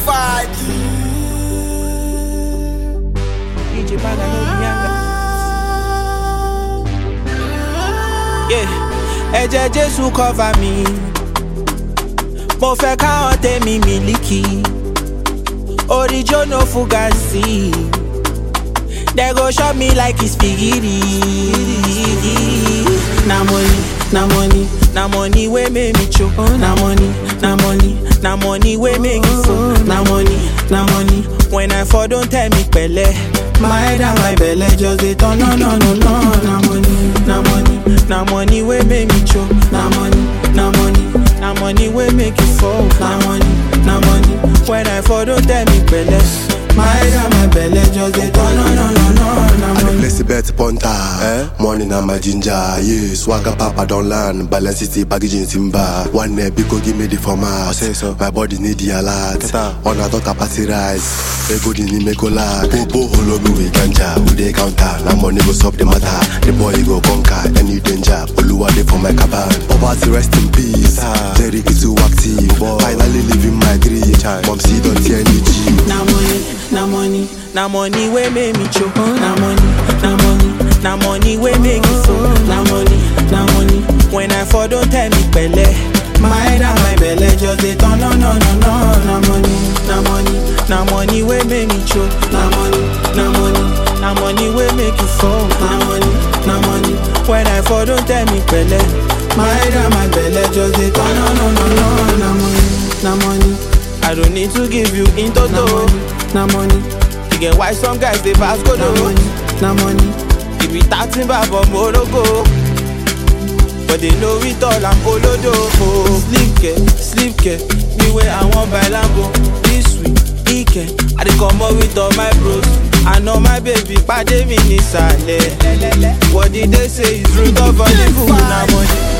covered. DJ Baga no be yanga. Yeah, ẹ̀jẹ̀ Jésù cover mi. Mo fẹ́ káwọn tèmi mílíkì. Orijo no fugazi. They go shot me like it's spaghetti. Na money, na money, na money wey make me choke. Na money, na money, na money wey make me fall. Na money, na money. When I fall, don't tell me pẹ̀lẹ́. My head and my belly just dey turn no no no no. Na money, na money, na money wey make me choke. Na money, na money, na money wey make you fall. Na money, na money. When I fall, don't tell me pẹ̀lẹ́. My head and my belly just dey turn no no no no. Na I dey money. place the bet punter. Eh? Money na my ginger. Yeah, swagger papa don land. Balance city packaging timber. One neck big go give me the format. say so. My body need the alert. On a talk capacity rise. They go the need me go lag. Popo holo me with ganja. We dey counter. Now money go solve the matter. The boy go conquer any danger. Oluwa dey for my cabin. Poverty rest in peace. Jerry is too active. Finally living my dream. Mom see don't see any G. Na money, na money, na money wey make me choke. Na money, na money, na money wey make me fall. Na money, na money. When I fall, don't tell me pẹ̀lẹ́. My head and my belly just dey turn no no no no. Na money, na money, na money wey make me choke. Na money, na money, na money wey make you fall. Na money, na money. When I fall, don't tell me pẹ̀lẹ́. My head and my belly just dey turn no no no no. Na money, na money. I don't need to give you in toto. Na money. You get why some guys they pass go na money. Na money. If we starting back from Morocco. But they know it all, I'm olodo. Oh, sleep care, sleep care. Me where I want by Lambo. This week, weekend. I dey come up with all my bros. I know my baby, pàdé mi nísàlẹ̀. What did they say is root of all evil? Na money.